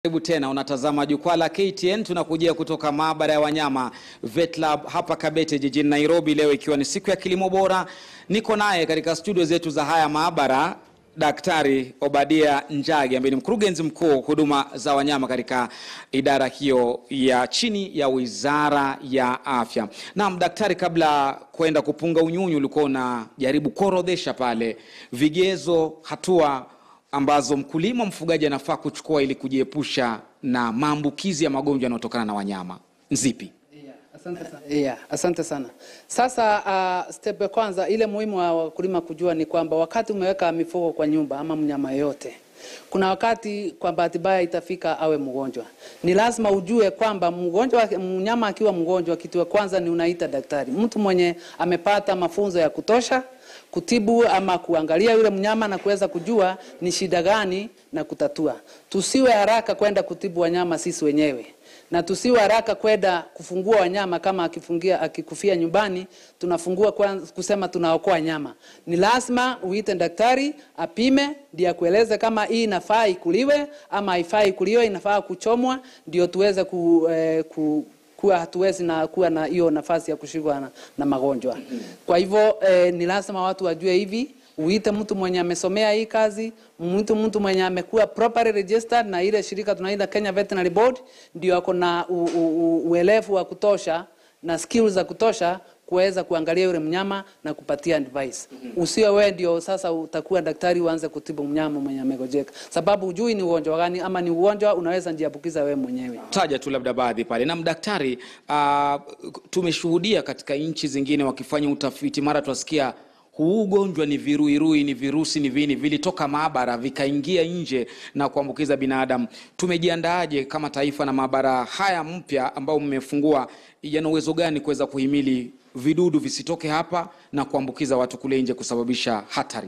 Karibu tena, unatazama jukwaa la KTN. Tunakujia kutoka maabara ya wanyama VetLab hapa Kabete jijini Nairobi, leo ikiwa ni siku ya kilimo bora. Niko naye katika studio zetu za haya maabara Daktari Obadia Njagi ambaye ni mkurugenzi mkuu huduma za wanyama katika idara hiyo ya chini ya Wizara ya Afya. Naam, daktari, kabla kwenda kupunga unyunyu, ulikuwa unajaribu kuorodhesha pale vigezo, hatua ambazo mkulima mfugaji anafaa kuchukua ili kujiepusha na maambukizi ya magonjwa yanayotokana na wanyama. Nzipi? Yeah, asante sana. Yeah, asante sana. Sasa uh, step ya kwanza ile muhimu wa wakulima kujua ni kwamba wakati umeweka mifugo kwa nyumba ama mnyama yoyote, kuna wakati kwa bahati mbaya itafika awe mgonjwa. Ni lazima ujue kwamba mgonjwa, mnyama akiwa mgonjwa, kitu ya kwanza ni unaita daktari, mtu mwenye amepata mafunzo ya kutosha kutibu ama kuangalia yule mnyama na kuweza kujua ni shida gani na kutatua. Tusiwe haraka kwenda kutibu wanyama sisi wenyewe na tusiwe haraka kwenda kufungua wanyama. Kama akifungia akikufia nyumbani, tunafungua kwanza kusema tunaokoa nyama. Ni lazima uite daktari apime, ndiye akueleze kama hii inafaa ikuliwe ama haifai ikuliwe, inafaa kuchomwa, ndio tuweze ku, eh, ku kuwa hatuwezi na kuwa na hiyo nafasi ya kushikwa na, na magonjwa. Kwa hivyo eh, ni lazima watu wajue hivi, uite mtu mwenye amesomea hii kazi, mtu mtu mwenye amekuwa properly registered na ile shirika tunaita Kenya Veterinary Board, ndio ako na u- u- u- uelevu wa kutosha na skills za kutosha kuweza kuangalia yule mnyama na kupatia advice. Usiwe wewe ndio sasa utakuwa daktari uanze kutibu mnyama mwenye amegojeka, sababu hujui ni ugonjwa gani ama ni ugonjwa unaweza jiambukiza wewe mwenyewe. Taja tu labda baadhi pale. Na daktari, uh, tumeshuhudia katika nchi zingine wakifanya utafiti, mara twasikia huu ugonjwa ni viruirui, ni virusi, ni vini vilitoka maabara vikaingia nje na kuambukiza binadamu. Tumejiandaaje kama taifa na maabara haya mpya ambao mmefungua, yana uwezo gani kuweza kuhimili vidudu visitoke hapa na kuambukiza watu kule nje kusababisha hatari?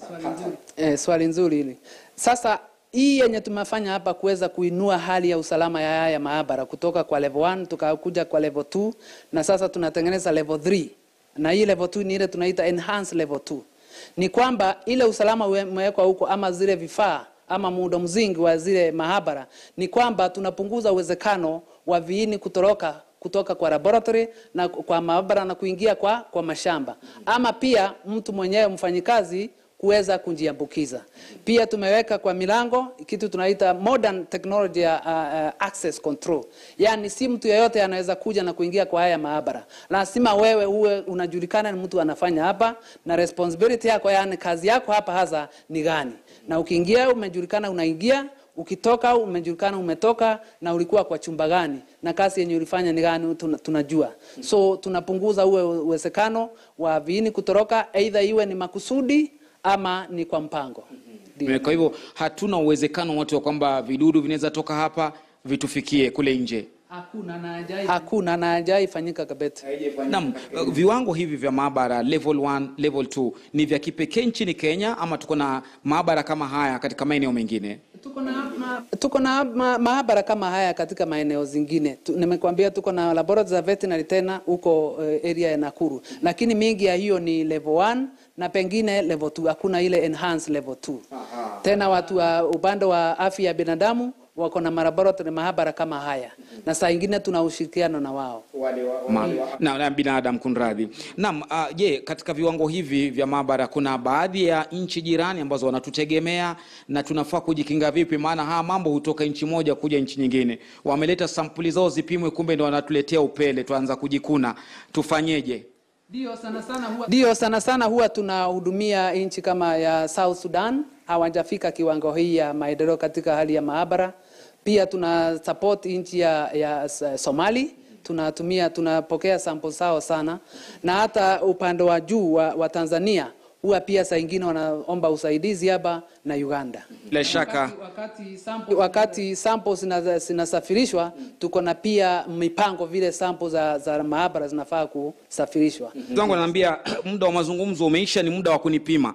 Eh, swali nzuri hili. Sasa hii yenye tumefanya hapa kuweza kuinua hali ya usalama ya haya maabara kutoka kwa level 1 tukakuja kwa level 2 na sasa tunatengeneza level 3 na hii level 2 ni ile tunaita enhanced level 2. Ni kwamba ile usalama umewekwa huko ama zile vifaa ama muundo mzingi wa zile maabara ni kwamba tunapunguza uwezekano wa viini kutoroka kutoka kwa laboratory na kwa maabara na kuingia kwa, kwa mashamba ama pia mtu mwenyewe mfanyikazi kuweza kujiambukiza. Pia tumeweka kwa milango kitu tunaita modern technology ya uh, uh, access control, yaani si mtu yeyote anaweza kuja na kuingia kwa haya maabara. Lazima wewe uwe unajulikana ni mtu anafanya hapa na responsibility yako, yaani kazi yako hapa hasa ni gani, na ukiingia umejulikana unaingia ukitoka umejulikana umetoka na ulikuwa kwa chumba gani na kazi yenye ulifanya ni gani tuna, tunajua so tunapunguza uwe uwezekano wa viini kutoroka aidha iwe ni makusudi ama ni kwa mpango Ndio. Kwa hivyo hatuna uwezekano wote wa kwamba vidudu vinaweza toka hapa vitufikie kule nje. hakuna na hajai hakuna na hajai fanyika kabete Naam, uh, viwango hivi vya maabara level 1, level 2 ni vya kipekee nchini Kenya ama tuko na maabara kama haya katika maeneo mengine? tuko na ma, tuko na ma, maabara kama haya katika maeneo zingine tu, nimekwambia tuko na laboratory za veterinary tena huko uh, area ya Nakuru, lakini mingi ya hiyo ni level 1 na pengine level 2, hakuna ile enhanced level 2. Tena watu wa upande wa afya ya binadamu wako na malaboratory maabara kama haya, na saa ingine tuna ushirikiano na wao. Ma, na, na binadamu kunradhi. Naam, uh, je, katika viwango hivi vya maabara kuna baadhi ya nchi jirani ambazo wanatutegemea na tunafaa kujikinga vipi? Maana haya mambo hutoka nchi moja kuja nchi nyingine. Wameleta sampuli zao zipimwe, kumbe ndio wanatuletea upele, tuanza kujikuna. Tufanyeje? Ndio sana sana huwa, ndio sana sana huwa tunahudumia nchi kama ya South Sudan, hawajafika kiwango hii ya maendeleo katika hali ya maabara. Pia tuna support nchi ya, ya S- Somali tunatumia tunapokea sample zao sana, na hata upande wa juu wa, wa Tanzania huwa pia saa ingine wanaomba usaidizi hapa na Uganda. Bila shaka Wakati sample, wakati sample zina- zinasafirishwa tuko na pia mipango vile sample za, za maabara zinafaa kusafirishwa. zangu ananiambia muda wa mazungumzo umeisha, ni muda wa kunipima.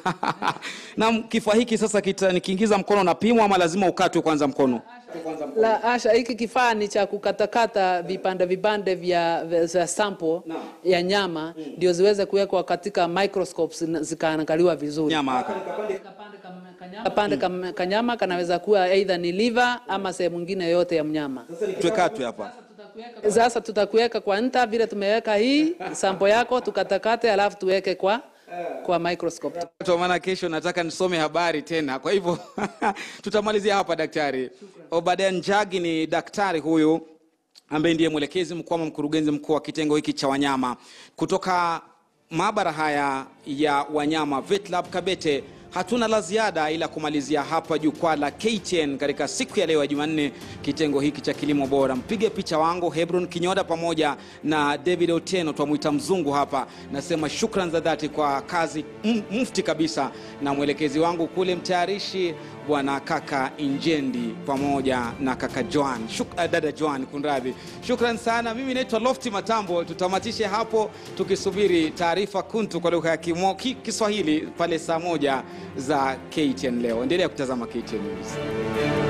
na kifaa hiki sasa kita, nikiingiza mkono napimwa ama lazima ukatwe kwanza mkono? La Asha, hiki kifaa ni cha kukatakata vipande vipande vya, vya, vya sample ya nyama ndio ziweze kuwekwa katika microscopes na zikaangaliwa vizuri. Nyama haka. Kapande kama Kapande kam- kanyama kanaweza kuwa aidha ni liver ama sehemu nyingine yote ya mnyama. Tuwekatwe hapa. Sasa tutakuweka kwa nta vile tumeweka hii sampo yako, tukatakate, alafu tuweke kwa kwa microscope. Kwa maana kesho nataka nisome habari tena, kwa hivyo tutamalizia hapa. Daktari Obadia Njagi ni daktari huyu ambaye ndiye mwelekezi mkuu ama mkurugenzi mkuu wa kitengo hiki cha wanyama kutoka maabara haya ya wanyama VetLab Kabete. Hatuna la ziada ila kumalizia hapa jukwaa la KTN katika siku ya leo ya Jumanne, kitengo hiki cha kilimo bora. Mpige picha wangu Hebron Kinyoda pamoja na David Otieno, twamwita mzungu hapa. Nasema shukran za dhati kwa kazi m- mufti kabisa, na mwelekezi wangu kule mtayarishi bwana kaka Injendi pamoja na kaka Joan Shuk, uh, dada Joan kunradhi. Shukran sana. Mimi naitwa Lofti Matambo. Tutamatishe hapo tukisubiri taarifa kuntu kwa lugha ya Kimo- Ki- Kiswahili pale saa moja za KTN leo. Endelea kutazama KTN News.